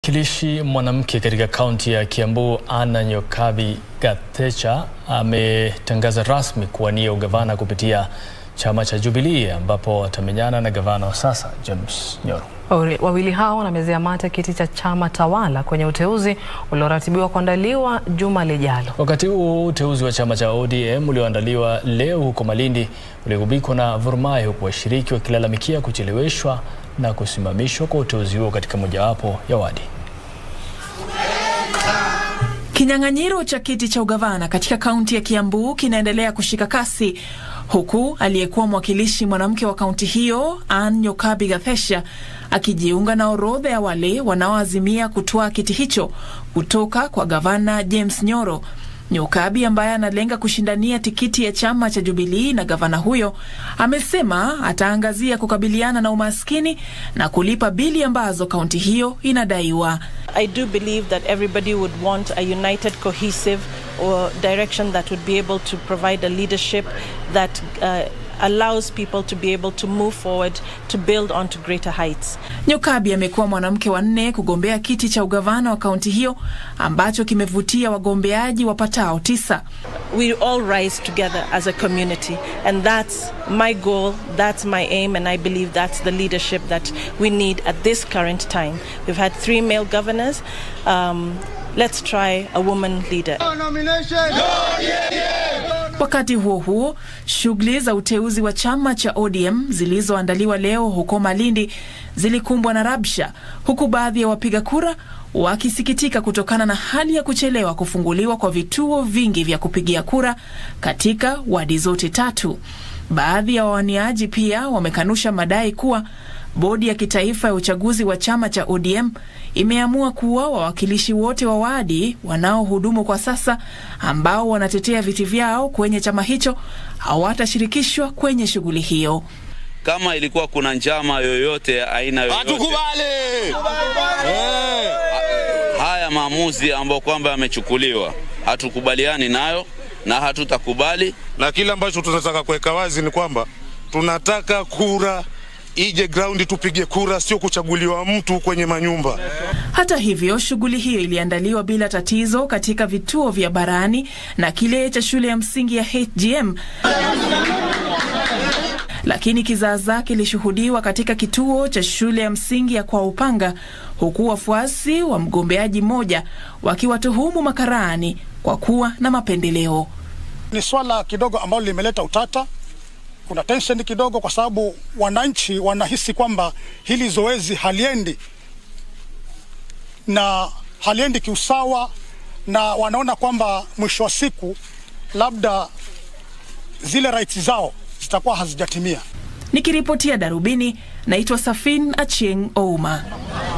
Mwakilishi mwanamke katika kaunti ya Kiambu Anna Nyokabi Gathecha ametangaza rasmi kuwania ugavana kupitia chama cha Jubilee ambapo atamenyana na gavana wa sasa James Nyoro. Wawili hao wanamezea mate kiti cha chama tawala kwenye uteuzi ulioratibiwa kuandaliwa juma lijalo. Wakati huo uteuzi wa chama cha ODM ulioandaliwa leo huko Malindi uligubikwa na vurumai, huku washiriki wakilalamikia kucheleweshwa na kusimamishwa kwa uteuzi huo katika mojawapo ya wadi. Kinyang'anyiro cha kiti cha ugavana katika kaunti ya Kiambu kinaendelea kushika kasi huku aliyekuwa mwakilishi mwanamke wa kaunti hiyo Ann Nyokabi Gathesha akijiunga na orodha ya wale wanaoazimia kutoa kiti hicho kutoka kwa gavana James Nyoro. Nyokabi ambaye analenga kushindania tikiti ya chama cha Jubilii na gavana huyo amesema ataangazia kukabiliana na umaskini na kulipa bili ambazo kaunti hiyo inadaiwa. I do believe that everybody would want a united, cohesive or direction that would be able to provide a leadership that uh, allows people to be able to move forward to build onto greater heights. Nyokabi amekuwa mwanamke wa nne kugombea kiti cha ugavana wa kaunti hiyo ambacho kimevutia wagombeaji wapatao tisa. We all rise together as a community and that's my goal, that's my aim and I believe that's the leadership that we need at this current time. We've had three male governors. Um, let's try a woman leader. Wakati huo huo, shughuli za uteuzi wa chama cha ODM zilizoandaliwa leo huko Malindi zilikumbwa na rabsha, huku baadhi ya wapiga kura wakisikitika kutokana na hali ya kuchelewa kufunguliwa kwa vituo vingi vya kupigia kura katika wadi zote tatu. Baadhi ya wawaniaji pia wamekanusha madai kuwa bodi ya kitaifa ya uchaguzi wa chama cha ODM imeamua kuwa wawakilishi wote wa wadi wanaohudumu kwa sasa ambao wanatetea viti vyao kwenye chama hicho hawatashirikishwa kwenye shughuli hiyo. Kama ilikuwa kuna njama yoyote ya aina yoyote, hatukubali haya maamuzi ambayo kwamba yamechukuliwa, hatukubaliani nayo na hatutakubali. Na kile ambacho tunataka kuweka wazi ni kwamba tunataka kura ije ground tupige kura, sio kuchaguliwa mtu kwenye manyumba. Hata hivyo, shughuli hiyo iliandaliwa bila tatizo katika vituo vya Barani na kile cha shule ya msingi ya HGM, lakini kizaazaa kilishuhudiwa katika kituo cha shule ya msingi ya Kwa Upanga, huku wafuasi wa mgombeaji mmoja wakiwatuhumu makarani kwa kuwa na mapendeleo. Ni swala kidogo ambalo limeleta utata kuna tension kidogo, kwa sababu wananchi wanahisi kwamba hili zoezi haliendi na haliendi kiusawa, na wanaona kwamba mwisho wa siku labda zile rights zao zitakuwa hazijatimia. Nikiripotia Darubini, naitwa Safin Achieng Ouma.